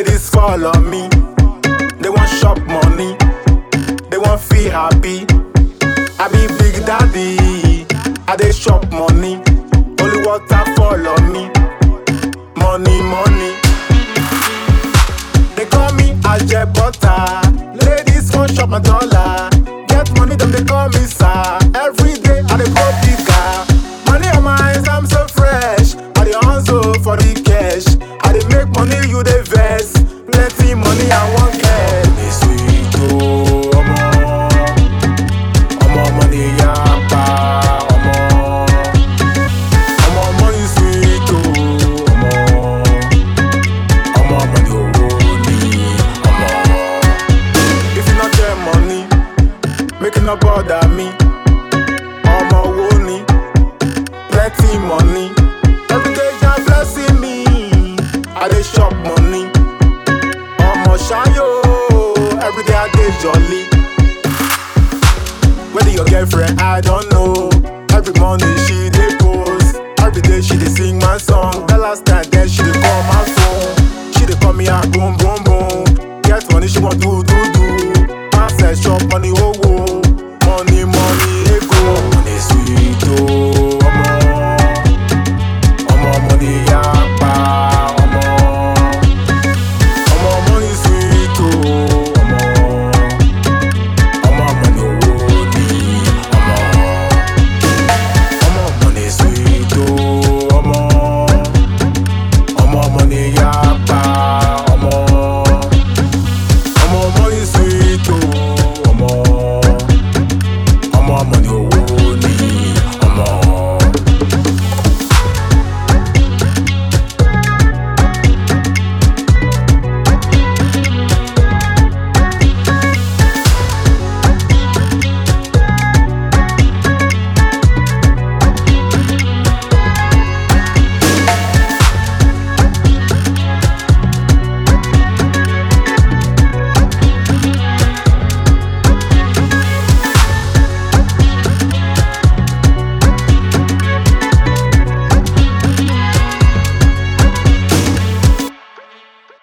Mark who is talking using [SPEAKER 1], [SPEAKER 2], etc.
[SPEAKER 1] Ladies follow me. They want shop money. They want feel happy. I be big daddy. I dey shop money. Only water follow me. Money, money. They call me Aje Butter. Ladies want shop my dollar. Get money, them they call me sir. Every day I dey go bigger. Money on my hands, I'm so fresh. I dey hustle for the cash. I dey make money, you dey vex. Plenty money, I want cash. Me sweet oh, omo. Omo money yapa, omo. Omo money sweet oh, omo. Omo money owó ni, omo. If you no get money, make you no bother me. Omo wo ni, plenty money. Every day you blessing me. I dey shop money. Omo ṣayo, every day I dey jolly. Whether your girlfriend, I don't know. Every morning she dey post. Every day she dey sing my song. The last time then